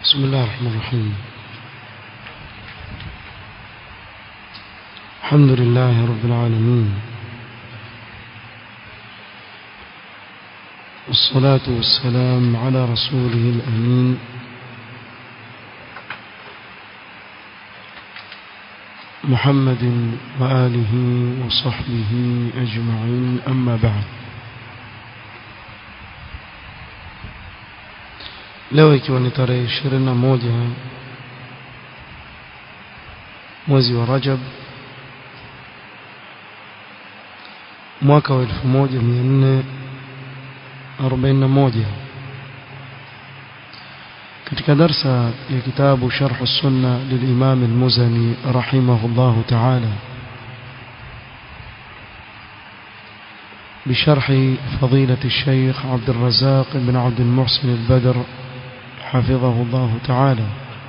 بسم الله الرحمن الرحيم الحمد لله رب العالمين والصلاة والسلام على رسوله الأمين محمد وآله وصحبه أجمعين أما بعد leo ikiwa ni tarehe ishirini na moja mwezi wa Rajab mwaka wa elfu moja mia nne arobaini na moja katika darsa ya kitabu sharh sunna lilimam almuzani rahimahullah ta'ala بشرح فضيلة الشيخ عبد الرزاق بن عبد المحسن البدر حفظه الله تعالى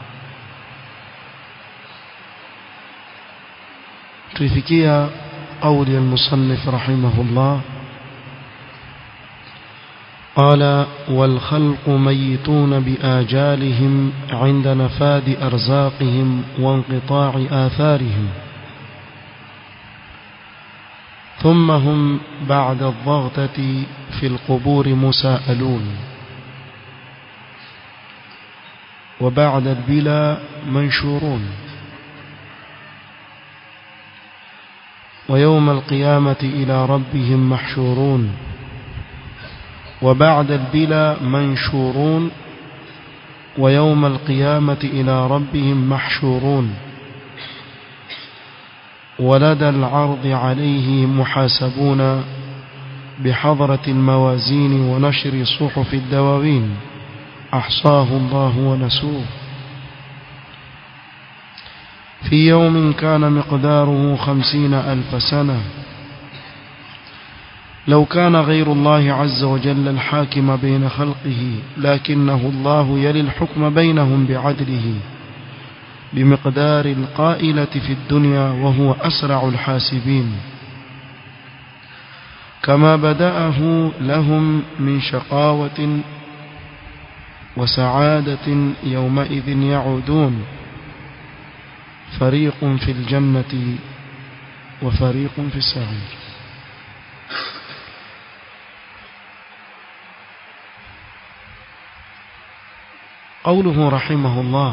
تفكية قول المصنف رحمه الله قال والخلق ميتون بآجالهم عند نفاد أرزاقهم وانقطاع آثارهم ثم هم بعد الضغطة في القبور مساءلون وبعد البلا منشورون ويوم القيامة إلى ربهم محشورون وبعد البلا منشورون ويوم القيامة إلى ربهم محشورون ولدى العرض عليه محاسبون بحضرة الموازين ونشر صحف الدواوين أحصاه الله ونسوه في يوم كان مقداره خمسين ألف سنة لو كان غير الله عز وجل الحاكم بين خلقه لكنه الله يلي الحكم بينهم بعدله بمقدار القائلة في الدنيا وهو أسرع الحاسبين كما بدأه لهم من شقاوة وسعادة يومئذ يعودون فريق في الجنة وفريق في السعير قوله رحمه الله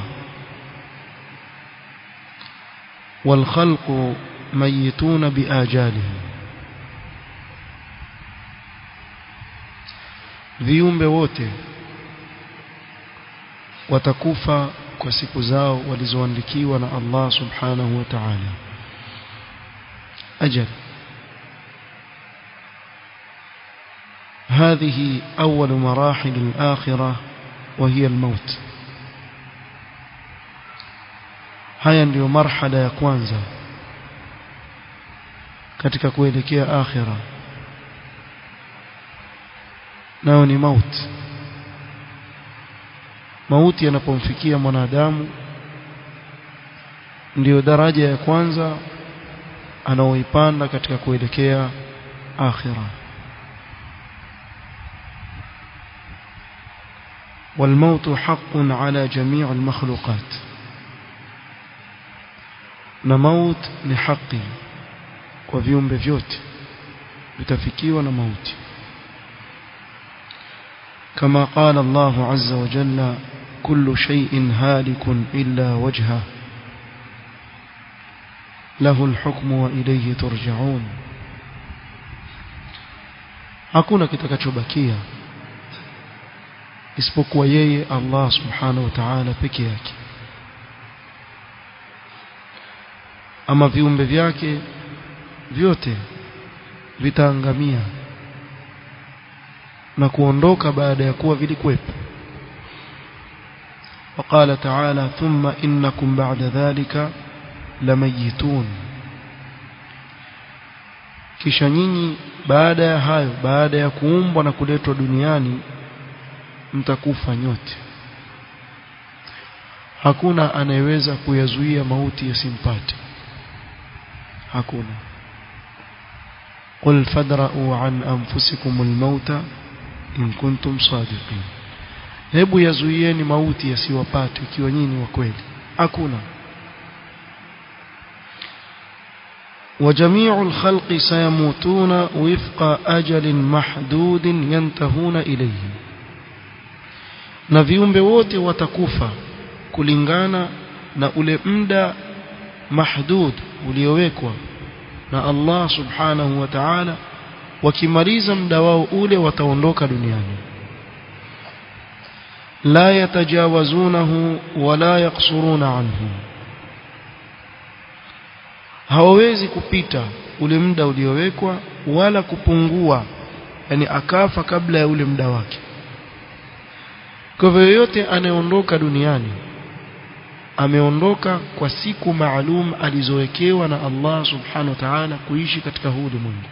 والخلق ميتون بآجالهم viumbe wote watakufa kwa siku zao walizoandikiwa na Allah subhanahu wa ta'ala ajal هذه أول مراحل الآخرة وهي الموت haya ndiyo marhala ya kwanza katika kuelekea akhira nayo ni mauti mauti yanapomfikia mwanadamu ndiyo daraja ya kwanza anaoipanda katika kuelekea akhira والموت حق على جميع المخلوقات na maut ni haki kwa viumbe vyote vitafikiwa na mauti كما قال الله عز وجل كل شيء هالك إلا وجهه له الحكم وإليه ترجعون hakuna kitakachobakia isipokuwa yeye Allah subhanahu wa ta'ala peke yake ama viumbe vyake vyote vitaangamia na kuondoka baada ya kuwa vilikuwepo وقال تعالى ثم إنكم بعد ذلك لميتون kisha nyinyi baada ya hayo baada ya kuumbwa na kuletwa duniani mtakufa nyote hakuna anayeweza kuyazuia mauti yasimpate hakuna قل فادرؤوا عن أنفسكم الموت إن كنتم صادقين hebu yazuieni mauti yasiwapate ikiwa nyinyi wa kweli hakuna وجميع الخلق سيموتون وفق أجل محدود ينتهون إليه na viumbe wote watakufa kulingana na ule muda mahdud uliowekwa na Allah subhanahu wa ta'ala wakimaliza muda wao ule wataondoka duniani la yatajawazunahu wala yaqsuruna anhu hawawezi kupita ule muda uliowekwa wala kupungua yani akafa kabla ya ule muda wake kwa hivyo yoyote anayeondoka duniani ameondoka kwa siku maalum alizowekewa na Allah subhanahu wa ta'ala kuishi katika huu ulimwengu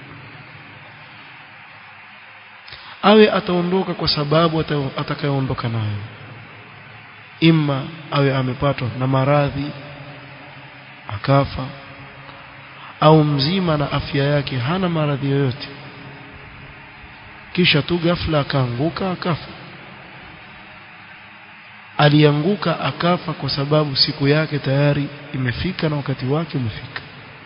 awe ataondoka kwa sababu atakayoondoka nayo imma awe amepatwa na maradhi akafa au mzima na afya yake hana maradhi yoyote kisha tu ghafla akaanguka akafa alianguka akafa kwa sababu siku yake tayari imefika na wakati wake umefika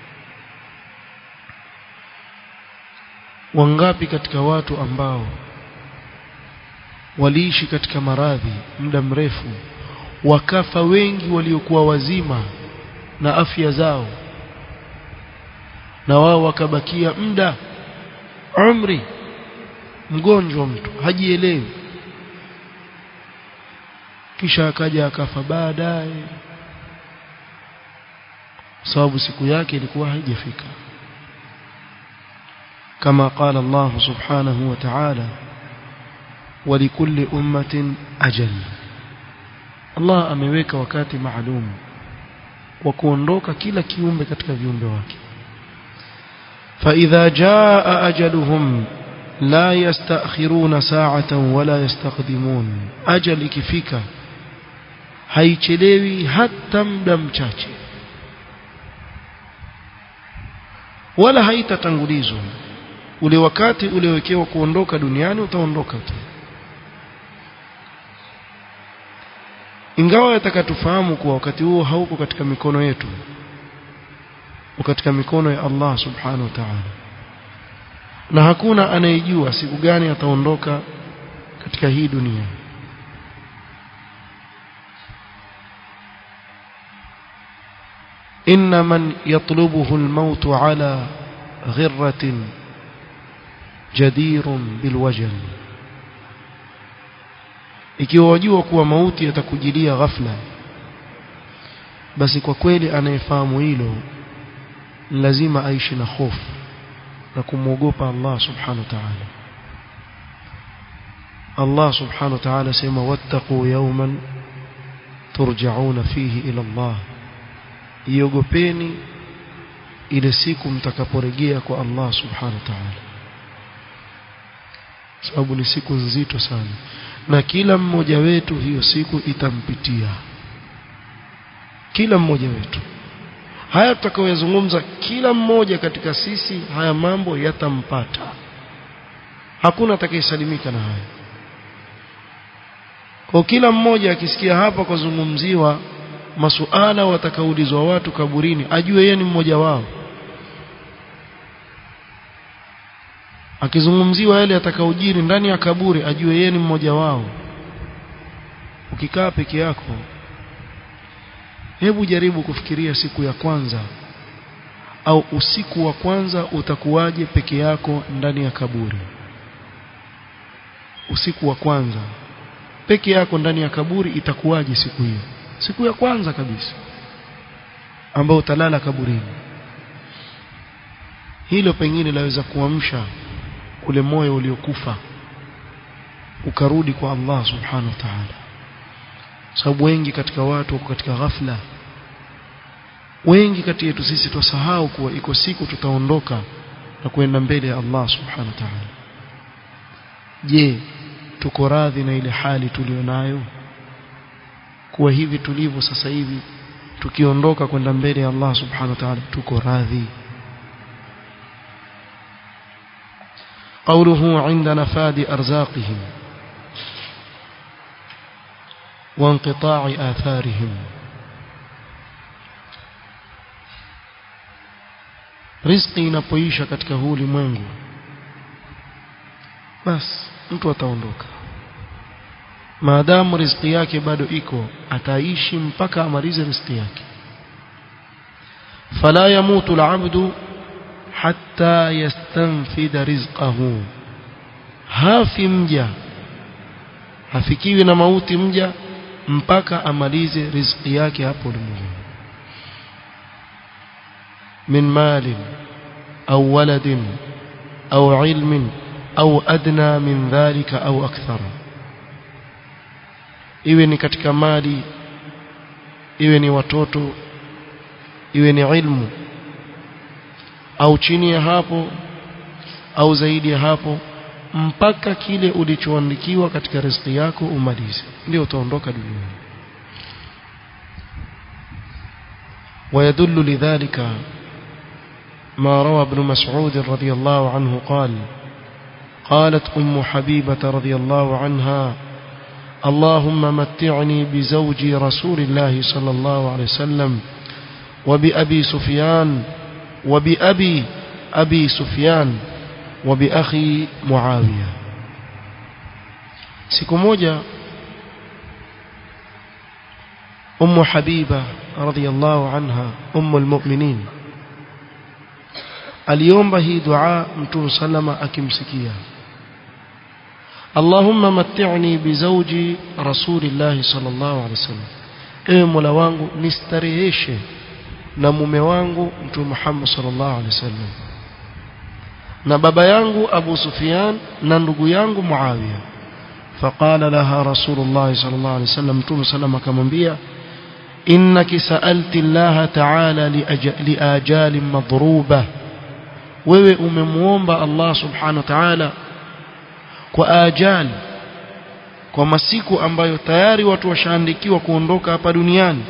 wangapi katika watu ambao waliishi katika maradhi muda mrefu wakafa wengi waliokuwa wazima na afya zao na wao wakabakia muda umri mgonjwa mtu hajielewi kisha akaja akafa baadaye sababu siku yake ilikuwa haijafika kama qala Allah subhanahu wa ta'ala ولكل أمة أجل Allah ameweka wakati maalum wa kuondoka kila kiumbe katika viumbe wake فإذا جاء أجلهم لا يستأخرون ساعة ولا يستقدمون أجل ikifika haichelewi hata muda mchache wala haitatangulizwa ule wakati uliowekewa kuondoka duniani utaondoka tu ingawa yatakatufahamu kuwa wakati huo hauko katika mikono yetu katika mikono ya Allah subhanahu wa ta'ala na hakuna anayejua siku gani ataondoka katika hii dunia إن من يطلبه الموت على غرة جدير بالوجل ikiwa wajua kuwa mauti yatakujilia ghafla basi kwa kweli anayefahamu hilo lazima aishi na hofu na kumwogopa Allah subhanahu wa ta'ala Allah subhanahu wa ta'ala sema wattaqu yawman turja'una fihi ila Allah iogopeni ile siku mtakaporejea kwa Allah subhanahu wa ta'ala sababu ni siku nzito sana na kila mmoja wetu hiyo siku itampitia kila mmoja wetu haya tutakayoyazungumza kila mmoja katika sisi haya mambo yatampata hakuna atakayesalimika na haya kwa kila mmoja akisikia hapa kuzungumziwa masuala watakaulizwa watu kaburini ajue yeye ni mmoja wao akizungumziwa yale atakaojiri ndani ya kaburi ajue yeye ni mmoja wao ukikaa peke yako hebu jaribu kufikiria siku ya kwanza au usiku wa kwanza utakuwaje peke yako ndani ya kaburi usiku wa kwanza peke yako ndani ya kaburi itakuwaje siku hiyo siku ya kwanza kabisa ambao utalala kaburini hilo pengine laweza kuamsha ule moyo uliokufa ukarudi kwa Allah subhanahu wa ta'ala sababu wengi katika watu wako katika ghafla wengi kati yetu sisi tusahau kuwa iko siku tutaondoka na kwenda mbele ya Allah subhanahu wa ta'ala je tuko radhi na ile hali tulionayo kuwa hivi tulivyo sasa hivi tukiondoka kwenda mbele ya Allah subhanahu wa ta'ala tuko radhi قوله عند نفاد أرزاقهم وانقطاع آثارهم riziki inapoisha katika huu ulimwengu basi mtu ataondoka maadamu riziki yake bado iko ataishi mpaka amalize riziki yake fala yamutu alabdu hatta yastanfida rizqahu hafi mja hafikiwi na mauti mja mpaka amalize riziki yake hapo ulimwenguni من مال أو ولد أو علم أو أدنى من ذلك أو أكثر iwe ni katika mali iwe ni watoto iwe ni ilmu au chini ya hapo au zaidi ya hapo mpaka kile ulichoandikiwa katika riziki yako umalize ndio utaondoka duniani ويدل لذلك ما روى ابن مسعود رضي الله عنه قال قالت أم حبيبة رضي الله عنها اللهم متعني بزوجي رسول الله صلى الله عليه وسلم وبأبي سفيان وبأبي أبي سفيان وبأخي معاوية siku moja أم حبيبة رضي الله عنها أم المؤمنين aliomba hii dua mtume salama akimsikia Allahumma matti'ni bizawji rasulillah sallallahu alaihi wasallam ewe Mola wangu nistareheshe na mume wangu mtume Muhammad sallallahu alaihi wasallam na baba yangu Abu Sufyan na ndugu yangu Muawiya فقال لها رسول الله صلى الله عليه وسلم متوم سلام akamwambia innaki sa'alti Allah ta'ala liajal madruba wewe umemuomba Allah subhanahu wa ta'ala kwa ajali kwa masiku ambayo tayari watu washaandikiwa kuondoka hapa duniani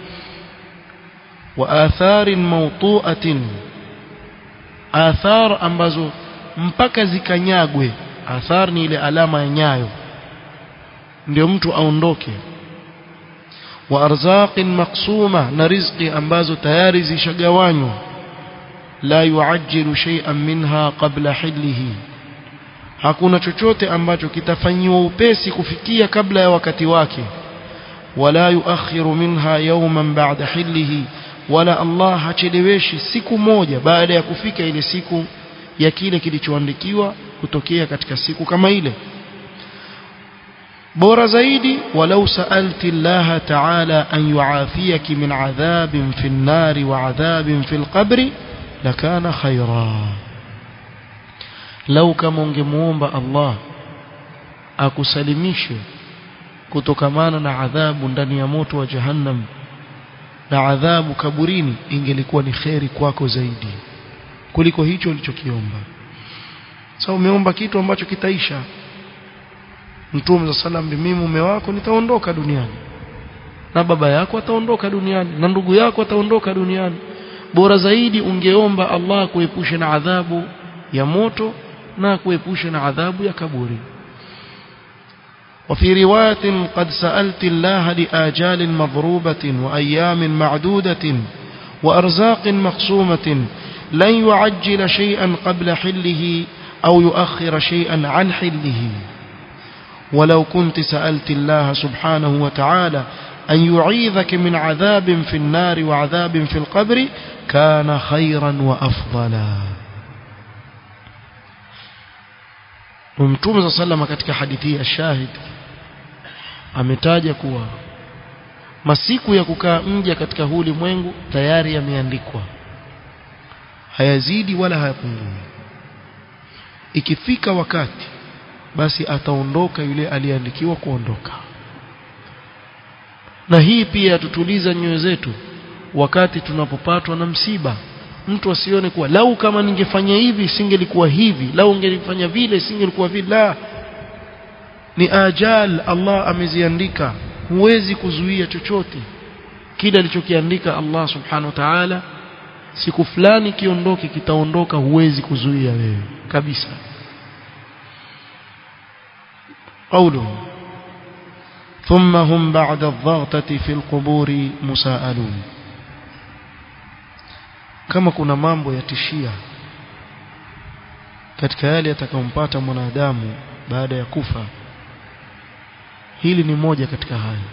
wa atharin mawtu'atin athar ambazo mpaka zikanyagwe athar ni ile alama ya nyayo ndio mtu aondoke wa arzaqin maqsuma na rizqi ambazo tayari zishagawanywa la yuajjilu shay'an minha qabla hillihi hakuna chochote ambacho kitafanyiwa upesi kufikia kabla ya wakati wake wala yuakhiru minha yawman ba'da hillihi wala Allah hacheleweshi siku moja baada ya kufika ile siku ya kile kilichoandikiwa kutokea katika siku kama ile bora zaidi walau sa'alti Allah ta'ala an yu'afiyaki min adhabin fi an-nar wa adhabin fi al-qabr lakana khaira lau kama ungemuomba Allah akusalimishe kutokamana na adhabu ndani ya moto wa jahannam na adhabu kaburini ingelikuwa ni kheri kwako zaidi kuliko hicho ulichokiomba sasa umeomba kitu ambacho kitaisha Mtume za salam mimi mume wako nitaondoka duniani na baba yako ataondoka duniani na ndugu yako ataondoka duniani bora zaidi ungeomba Allah kuepusha na adhabu ya moto na kuepusha na adhabu ya kaburi وفي رواية قد سألت الله لآجال مضروبة وأيام معدودة وأرزاق مقسومة لن يعجل شيئا قبل حله أو يؤخر شيئا عن حله ولو كنت سألت الله سبحانه وتعالى أن يعيذك من عذاب في النار وعذاب في القبر كان خيرا وأفضلا Mtume صلى الله katika hadithi ya shahid ametaja kuwa masiku ya kukaa mja katika huu ulimwengu tayari yameandikwa hayazidi wala hayapungui ikifika wakati basi ataondoka yule aliyeandikiwa kuondoka na hii pia tutuliza nyoyo zetu wakati tunapopatwa na msiba mtu asione kuwa lau kama ningefanya hivi singelikuwa hivi lau ningelifanya vile singelikuwa vile la ni ajal Allah ameziandika huwezi kuzuia chochote kile alichokiandika Allah subhanahu wa ta'ala siku fulani kiondoke kitaondoka huwezi kuzuia wewe kabisa قوله ثم هم بعد الضغطة في القبور مساءلون kama kuna mambo yatishia katika yale yatakayompata mwanadamu baada ya kufa hili ni moja katika hayo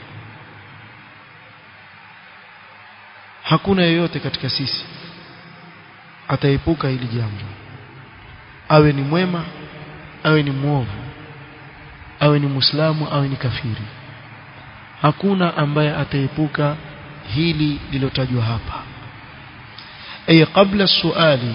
hakuna yeyote katika sisi ataepuka hili jambo awe ni mwema awe ni mwovu awe ni muislamu awe ni kafiri hakuna ambaye ataepuka hili lilotajwa hapa ay qabla suali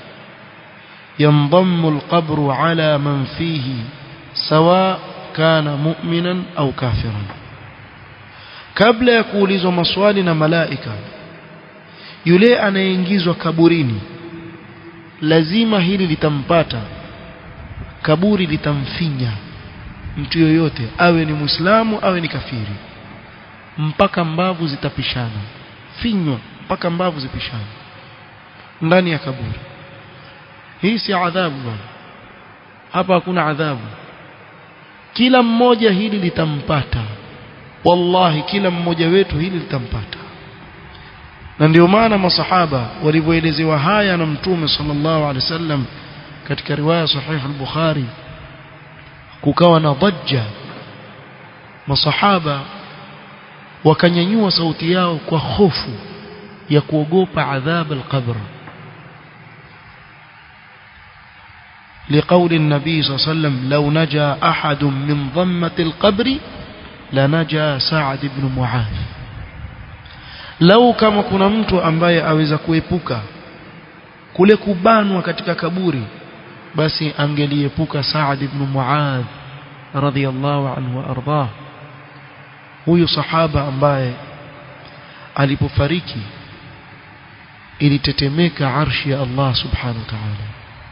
ينضم القبر على من فيه سواء كان مؤمنا أو كافرا kabla ya kuulizwa maswali na malaika yule anayeingizwa kaburini lazima hili litampata kaburi litamfinya mtu yoyote awe ni muislamu awe ni kafiri mpaka mbavu zitapishana finywa mpaka mbavu zipishana ndani ya kaburi hii si adhabu bwana hapa hakuna adhabu kila mmoja hili litampata wallahi kila mmoja wetu hili litampata na ndio maana masahaba walivyoelezewa haya na mtume sallallahu alaihi wasallam katika riwaya sahih al-bukhari kukawa na dhajja masahaba wakanyanyua sauti yao kwa hofu ya kuogopa adhab al-qabr لقول النبي صلى الله عليه وسلم لو نجا أحد من ضمة القبر لنجا سعد بن معاذ لو كما kuna mtu ambaye aweza kuepuka kule kubanwa katika kaburi basi angeliepuka Saad ibn Muadh radhiyallahu anhu ardah huyu sahaba ambaye alipofariki ilitetemeka arshi ya Allah subhanahu wa ta'ala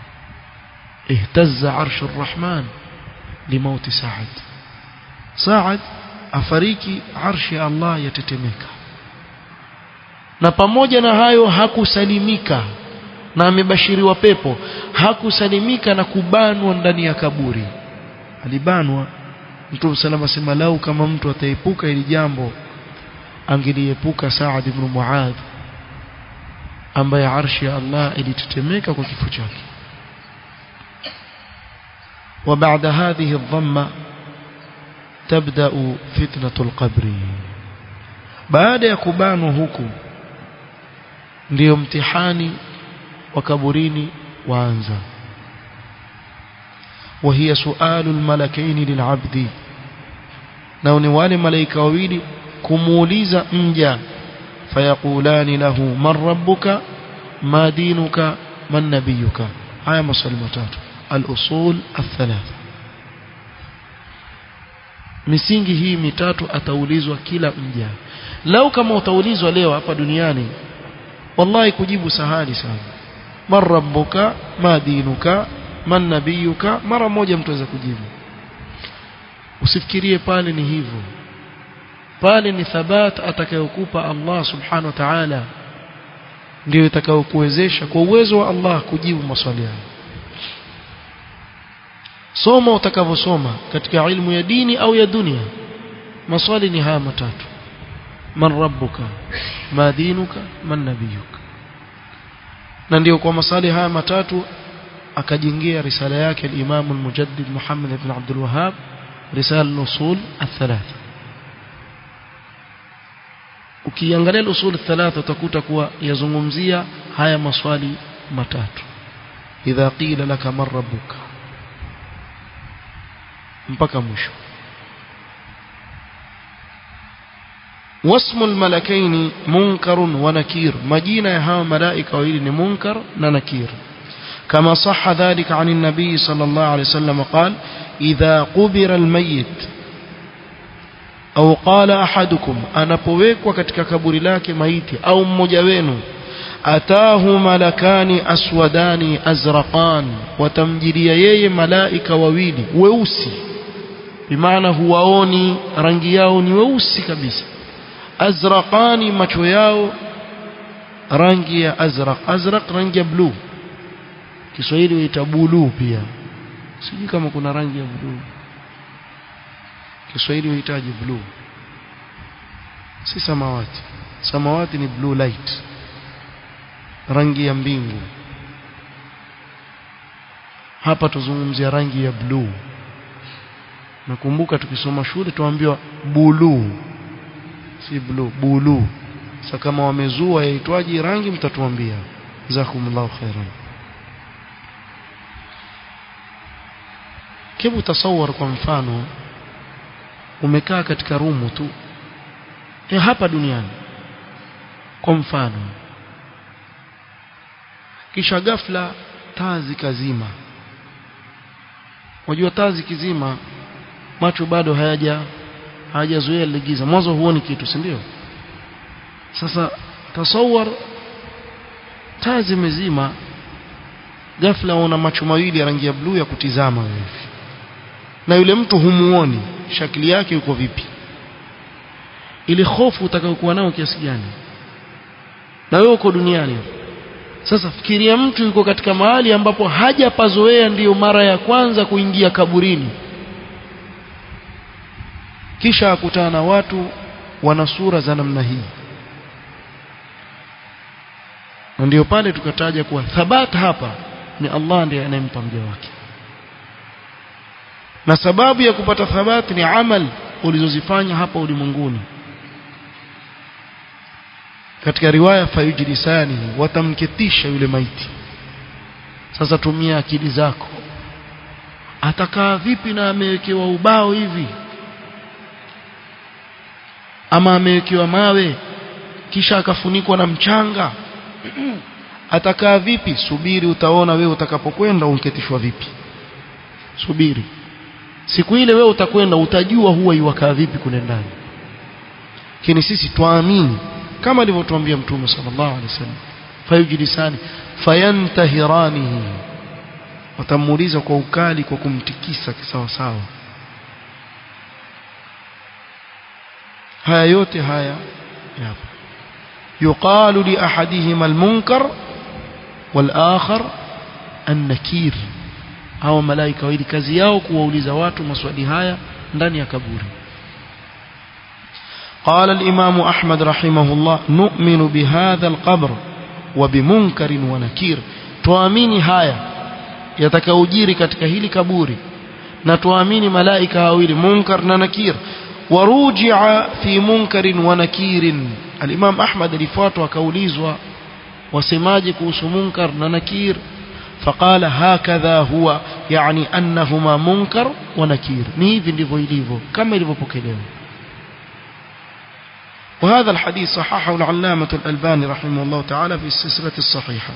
اهتز عرش الرحمن لموت سعد سعد afariki arshi ya Allah yatetemeka na pamoja na hayo hakusalimika na amebashiriwa pepo hakusalimika na kubanwa ndani ya kaburi alibanwa Mtume salama sema lau kama mtu ataepuka ili jambo angeliepuka Saad ibn Muadh ambaye arshi ya Allah ilitetemeka kwa kifo chake وبعد هذه الضمة تبدأ فتنة القبر بعد يكبان huku ndio mtihani wa kaburini waanza وهي سؤال الملكين للعبد na ni wale malaika wawili kumuuliza mja fayaqulani lahu man rabbuka ma dinuka man nabiyuka haya maswali matatu al-usul al-thalatha misingi hii mitatu ataulizwa kila mja lau kama utaulizwa leo hapa duniani wallahi kujibu sahali sana man rabbuka ma dinuka man nabiyuka mara moja mtu aweza kujibu usifikirie pale ni hivyo pale ni thabat atakayokupa Allah subhanahu wa ta'ala ndio itakayokuwezesha kwa uwezo wa Allah kujibu maswali hayo soma utakavyosoma katika ilmu ya dini au ya dunia maswali ni haya matatu man rabbuka ma dinuka man nabiyuka na ndio kwa maswali haya matatu akajengea risala yake al-Imam al-Mujaddid Muhammad ibn Abdul Wahhab risala al-usul al-thalatha ukiangalia al-usul al-thalatha utakuta kuwa yazungumzia haya maswali matatu idha qila laka man rabbuka mpaka mwisho wasmu almalakaini munkarun wa nakir majina ya hawa malaika wawili ni munkar na nakir كما صح ذلك عن النبي صلى الله عليه وسلم قال إذا قبر الميت أو قال أحدكم أنا بويك katika kaburi lake maiti au mmoja wenu ataahu malakani aswadani azraqan watamjilia yeye malaika wawili weusi bimaana huwaoni rangi yao ni weusi kabisa azraqani macho yao rangi ya azraq azraq rangi ya blue Kiswahili huita buluu pia sijui kama kuna rangi ya bluu Kiswahili huhitaji blue si samawati samawati ni blue light rangi ya mbingu hapa tuzungumzia rangi ya blue nakumbuka tukisoma shule tuambiwa bulu si blue bulu sasa kama wamezua yaitwaje rangi mtatuambia jazakumullahu khairan hebu tasawar kwa mfano umekaa katika rumu tu e hapa duniani kwa mfano kisha ghafla taa zikazima wajua taa zikizima macho bado hayaja hayajazoea lile giza mwanzo huoni kitu si ndio sasa tasawar taa zimezima ghafla una macho mawili ya rangi ya bluu ya kutizama wewe na yule mtu humuoni shakili yake yuko vipi ile hofu utakayokuwa nayo kiasi gani na wewe uko duniani sasa fikiria mtu yuko katika mahali ambapo hajapazoea ndiyo mara ya kwanza kuingia kaburini kisha akutana na watu wana sura za namna hii na ndio pale tukataja kuwa thabata hapa ni Allah ndiye anayempa mja wake na sababu ya kupata thabati ni amal ulizozifanya hapa ulimwenguni katika riwaya fayujlisani watamketisha yule maiti sasa tumia akili zako atakaa vipi na amewekewa ubao hivi ama amewekewa mawe kisha akafunikwa na mchanga atakaa vipi subiri utaona wewe utakapokwenda unketishwa vipi subiri siku ile wewe utakwenda utajua huwa iwakaa vipi kule ndani lakini sisi twaamini kama alivyotuambia mtume sallallahu alaihi wasallam fayujlisani fayantahiranihi watamuuliza kwa ukali kwa kumtikisa kisawa sawa haya yote haya yapo yuqalu li ahadihima almunkar wal-akhar an-nakir hao malaika wawili kazi yao kuwauliza watu maswali haya ndani ya kaburi قال الإمام أحمد رحمه الله نؤمن بهذا القبر وبمنكر ونكير tuamini haya yatakaojiri katika hili kaburi na tuamini malaika wawili munkar na nakir warujia fi munkarin wa nakirin al-Imam Ahmad alifuatwa akaulizwa wasemaje kuhusu munkar na nakir فقال هكذا هو يعني أنهما منكر ونكير ni hivi ndivyo ilivyo kama ilivyopokelewa وهذا الحديث صححه العلامة الألباني رحمه الله تعالى في السلسلة الصحيحة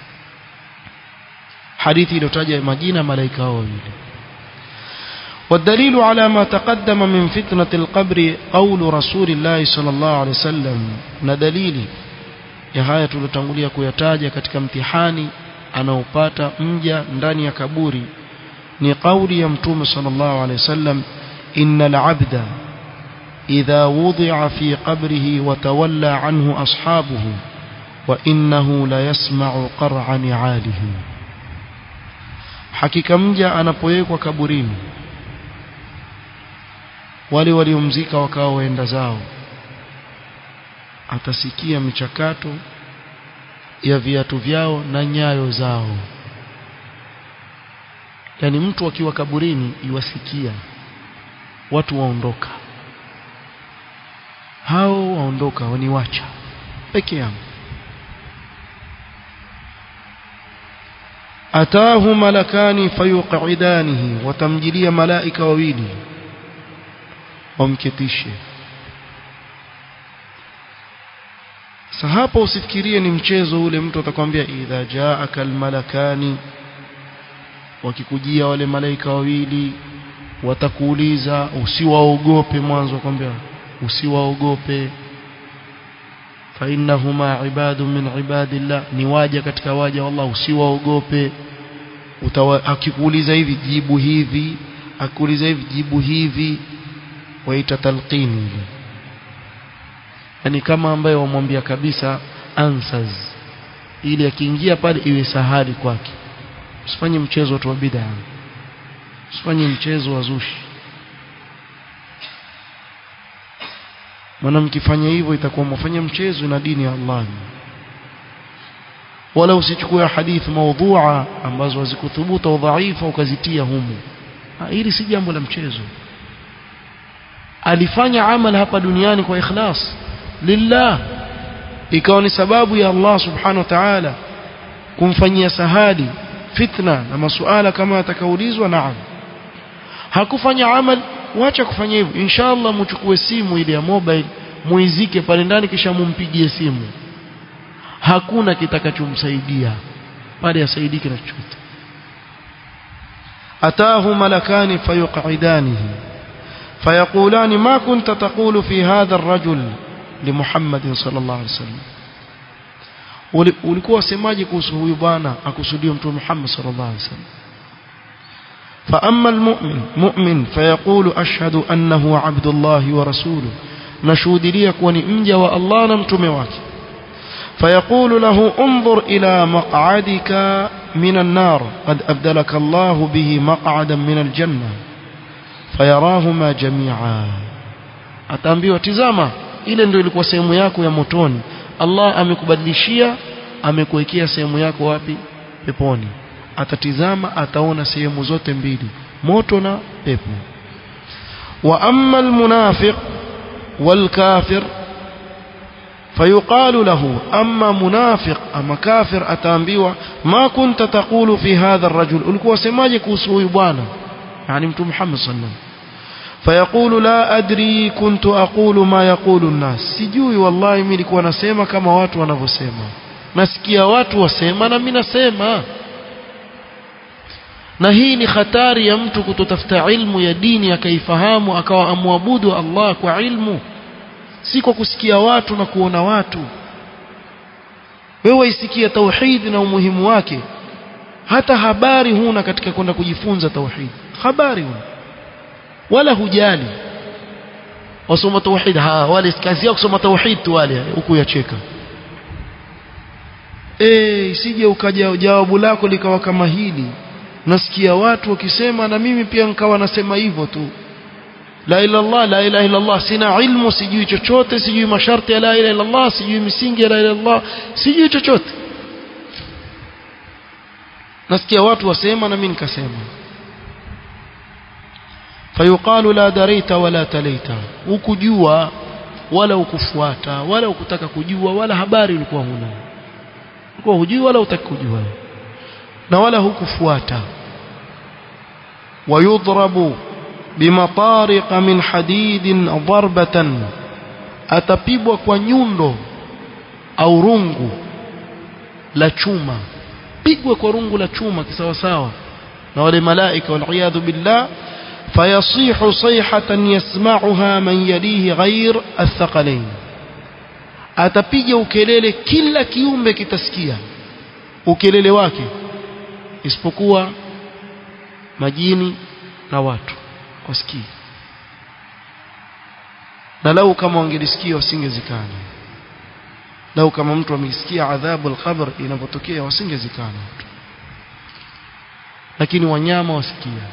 حديثي لو تجي مدينة ملائكة وويل والدليل على ما تقدم من فتنة القبر قول رسول الله صلى الله عليه وسلم ندليل ya haya tulotangulia kuyataja katika mtihani anaopata mja ndani ya kaburi ni kauli ya mtume sallallahu alaihi wasallam innal abda idha wudi'a fi qabrihi wa tawalla anhu ashabuhu wa innahu la yasma'u qar'a ni'alihi hakika mja anapowekwa kaburini wale waliomzika wakawa waenda zao atasikia michakato ya viatu vyao na nyayo zao yani mtu akiwa kaburini iwasikia watu waondoka hao waondoka waniwacha peke yangu ataahu malakani fayuqidanihi watamjilia malaika wawili wamketishe Sasa hapo usifikirie ni mchezo ule mtu atakwambia idha jaaka almalakani wakikujia wale malaika wawili watakuuliza usiwaogope mwanzo akwambia usiwaogope fa innahuma ibadu min ibadillah ni waja katika waja wallah usiwaogope akikuuliza hivi jibu hivi akuuliza hivi jibu hivi waita talqini yani kama ambaye wamwambia kabisa answers ili akiingia pale iwe sahali kwake usifanye mchezo watu wa bid'a usifanye mchezo wa zushi maana mkifanya hivyo itakuwa mfanya mchezo na dini ya Allah wala usichukue hadithi maudhua ambazo hazikuthubuta udhaifa ukazitia humu hili si jambo la mchezo alifanya amal hapa duniani kwa ikhlas lillah ikawa ni sababu ya Allah subhanahu wa ta'ala kumfanyia sahali fitna na masuala kama atakaulizwa naam hakufanya amal wacha kufanya hivyo inshallah mchukue simu ile ya mobile muizike pale ndani kisha mumpigie simu hakuna kitakachomsaidia pale asaidike na chochote ataahu malakani fayuqidanihi فيقولان ما كنت تقول في هذا الرجل لمحمد صلى الله عليه وسلم ulikuwa semaje kuhusu huyu bwana akusudia mtume Muhammad sallallahu alaihi wasallam فاما المؤمن مؤمن فيقول اشهد انه عبد الله ورسوله نشهدليه kuwa ni mja wa Allah na mtume wake فيقول له انظر الى مقعدك من النار قد ابدلك الله به مقعدا من الجنه fayarahuma jami'a ataambiwa tizama ile ndio ilikuwa sehemu yako ya motoni Allah amekubadilishia amekuwekea sehemu yako wapi peponi atatizama ataona sehemu zote mbili moto na pepo wa amma almunafiq walkafir فيقال له أما منافق أما كافر أتامبيوا ما كنت تقول في هذا الرجل ulikuwa semaje kuhusu huyu bwana يعني متى محمد صلى الله عليه وسلم فيقول لا أدري كنت أقول ما يقول الناس sijui wallahi mimi nilikuwa nasema kama watu wanavyosema nasikia watu wasema na mimi nasema na hii ni hatari ya mtu kutotafuta ilmu ya dini akaifahamu akawa amwabudu Allah kwa ilmu si kwa kusikia watu na kuona watu wewe isikia tauhid na umuhimu wake hata habari huna katika kwenda kujifunza tauhid habari huna wala hujali wasoma tauhid ha wale kazi yao kusoma tauhid tu wale huku yacheka eh isije ukaja jawabu lako likawa kama hili nasikia watu wakisema na mimi pia nikawa nasema hivyo tu la ilaha illallah la ilaha illallah sina ilmu sijui chochote sijui masharti ya la ilaha illallah sijui misingi ya la ilaha illallah sijui chochote nasikia watu wasema na mimi nikasema fayuqalu la darita wala talaita ukujua wala ukufuata wala ukutaka kujua wala habari ulikuwa huna ulikuwa hujui wala utaki kujua na wala hukufuata wayudrabu bimatariq min hadidin darbatan atapibwa kwa nyundo au rungu la chuma pigwe kwa rungu la chuma kisawasawa na wale malaika waliyadhu billah فيصيح صيحة يسمعها من يليه غير الثقلين atapiga ukelele kila kiumbe kitasikia ukelele wake isipokuwa majini na watu wasikii na lau kama wangelisikia wasingezikana lau kama mtu amesikia adhabu al-qabr inapotokea wasingezikana lakini wanyama wasikia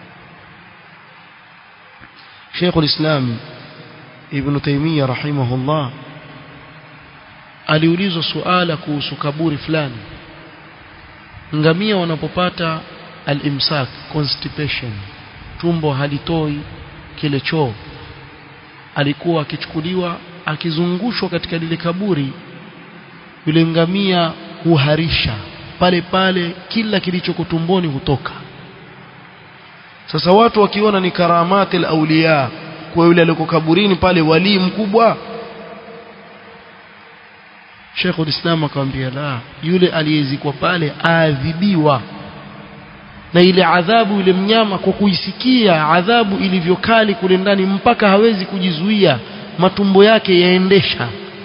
شيخ الإسلام ابن تيمية رحمه الله aliulizwa suala kuhusu kaburi fulani ngamia wanapopata al-imsak constipation tumbo halitoi kile choo alikuwa akichukuliwa akizungushwa katika lile kaburi yule ngamia huharisha pale pale kila kilichoko tumboni hutoka sasa watu wakiona ni karamati al-awliya kwa yule aliyoko kaburini pale wali mkubwa Sheikh ulislam akamwambia la yule aliyezikwa pale aadhibiwa na ile adhabu yule mnyama kwa kuisikia adhabu ilivyokali kule ndani mpaka hawezi kujizuia matumbo yake yaendesha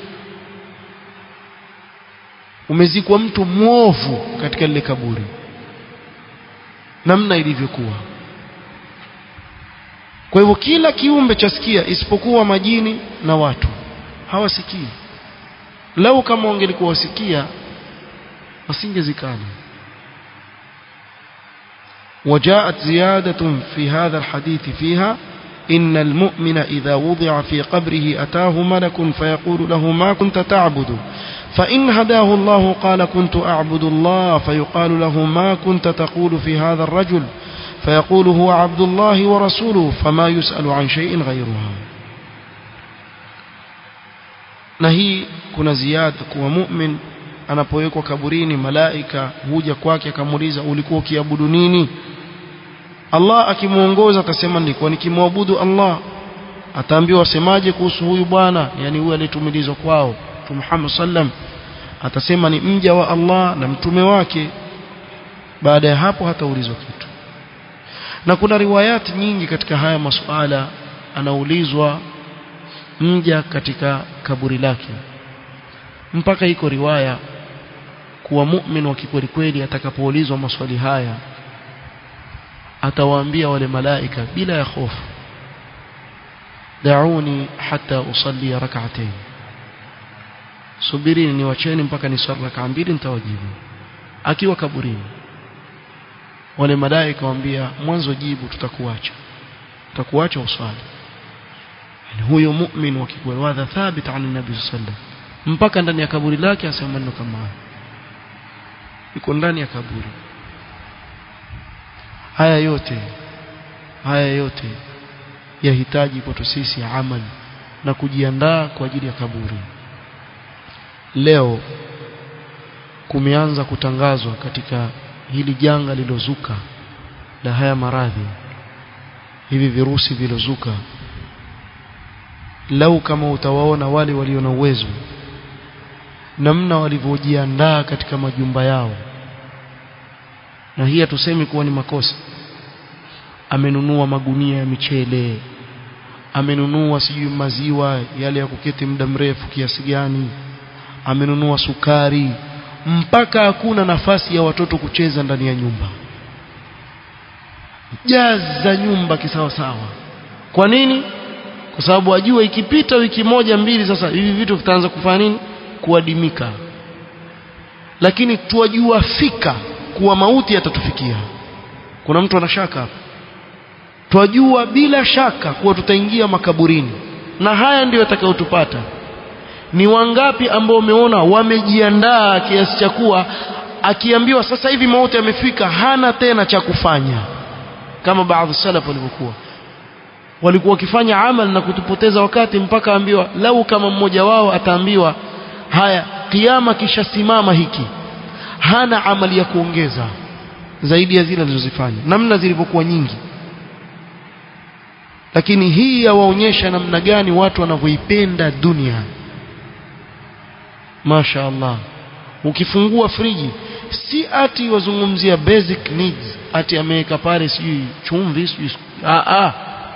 umezikwa mtu mwovu katika lile kaburi namna ilivyokuwa kwa hivyo kila kiumbe chasikia isipokuwa majini na watu hawasikii lau kama wangelikuwa wasikia wasingezikana وجاءت زيادة في هذا الحديث فيها إن المؤمن إذا وضع في قبره أتاه ملك فيقول له ما كنت تعبد فإن هداه الله قال كنت أعبد الله فيقال له ما كنت تقول في هذا الرجل فيقول هو عبد الله ورسوله فما يسأل عن شيء غيرها na hii kuna ziada kuwa mu'min anapowekwa kaburini malaika huja kwake akamuuliza ulikuwa ukiabudu nini Allah akimuongoza atasema nilikuwa nikimwabudu Allah ataambiwa wasemaje kuhusu huyu bwana yani huyu aliyetumilizwa kwao Mtume Muhammad sallam atasema ni mja wa Allah na mtume wake baada ya hapo hataulizwa kitu na kuna riwayati nyingi katika haya masuala anaulizwa mja katika kaburi lake mpaka iko riwaya kuwa mu'min wa kikweli kweli atakapoulizwa maswali haya atawaambia wale malaika bila ya hofu dauni hata usalli rak'atayn subirini niwacheni mpaka niswali rak'a mbili nitawajibu akiwa kaburini wale malaika waambia mwanzo jibu tutakuacha tutakuacha uswali yani huyo mu'min wa kikweli wadha thabit an nabii sallallahu mpaka ndani ya kaburi lake asema maneno kama haya iko ndani ya kaburi haya yote haya yote yahitaji kwetu sisi amali na kujiandaa kwa ajili ya kaburi leo kumeanza kutangazwa katika hili janga lilozuka la haya maradhi hivi virusi vilozuka lau kama utawaona wale walio na uwezo namna walivyojiandaa katika majumba yao na hii hatusemi kuwa ni makosa amenunua magunia ya michele amenunua sijui maziwa yale ya kuketi muda mrefu kiasi gani amenunua sukari mpaka hakuna nafasi ya watoto kucheza ndani ya nyumba jaza nyumba kisawa sawa kwa nini kwa sababu ajua ikipita wiki moja mbili sasa hivi vitu vitaanza kufanya nini kuadimika lakini tuwajua fika kuwa mauti yatatufikia kuna mtu anashaka hapa twajua bila shaka kuwa tutaingia makaburini na haya ndiyo yatakayotupata ni wangapi ambao umeona wamejiandaa kiasi cha kuwa akiambiwa sasa hivi mauti yamefika hana tena cha kufanya kama baadhi salaf walivyokuwa walikuwa wakifanya amal na kutupoteza wakati mpaka ambiwa lau kama mmoja wao ataambiwa haya kiama kishasimama hiki hana amali ya kuongeza zaidi ya zile alizozifanya namna zilivyokuwa nyingi lakini hii yawaonyesha namna gani watu wanavyoipenda dunia Masha Allah ukifungua friji si ati wazungumzia basic needs ati ameweka pale sijui chumvi sijui a a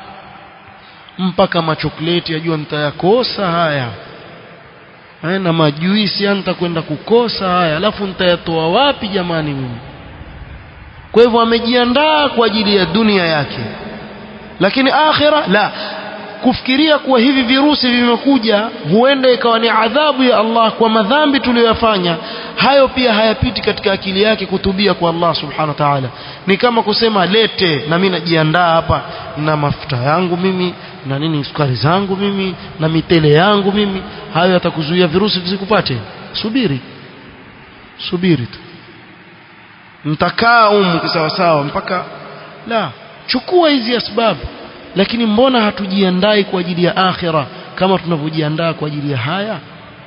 mpaka machokleti ajua nitayakosa haya haya na majuisi nitakwenda kukosa haya alafu nitayatoa wapi jamani mimi kwa hivyo amejiandaa kwa ajili ya dunia yake lakini akhira la kufikiria kuwa hivi virusi vimekuja huenda ikawa ni adhabu ya Allah kwa madhambi tuliyoyafanya hayo pia hayapiti katika akili yake kutubia kwa Allah subhanahu wa ta'ala ni kama kusema lete na mimi najiandaa hapa na mafuta yangu mimi na nini sukari zangu mimi na mitele yangu mimi hayo yatakuzuia virusi visikupate subiri subiri tu mtakaa umu kisawasawa mpaka la chukua hizi asbabu lakini mbona hatujiandai kwa ajili ya akhira kama tunavyojiandaa kwa ajili ya haya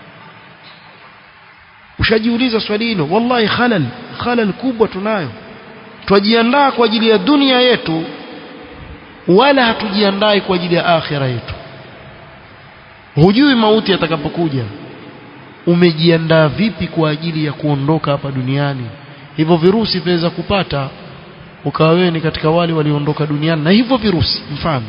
ushajiuliza swali hilo wallahi khalal khalal kubwa tunayo twajiandaa kwa ajili ya dunia yetu wala hatujiandai kwa ajili ya akhira yetu hujui mauti yatakapokuja umejiandaa vipi kwa ajili ya kuondoka hapa duniani hivyo virusi viweza kupata ukawa wewe ni katika wale walioondoka duniani na hivyo virusi mfano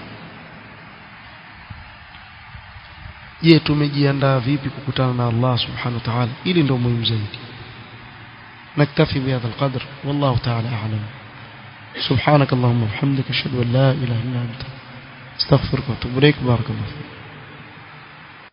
je tumejiandaa vipi kukutana na Allah subhanahu wa ta'ala ili ndio muhimu zaidi نكتفي بهذا القدر والله تعالى أعلم سبحانك اللهم وبحمدك أشهد أن لا إله إلا أنت استغفرك واتوب إليك بارك الله فيك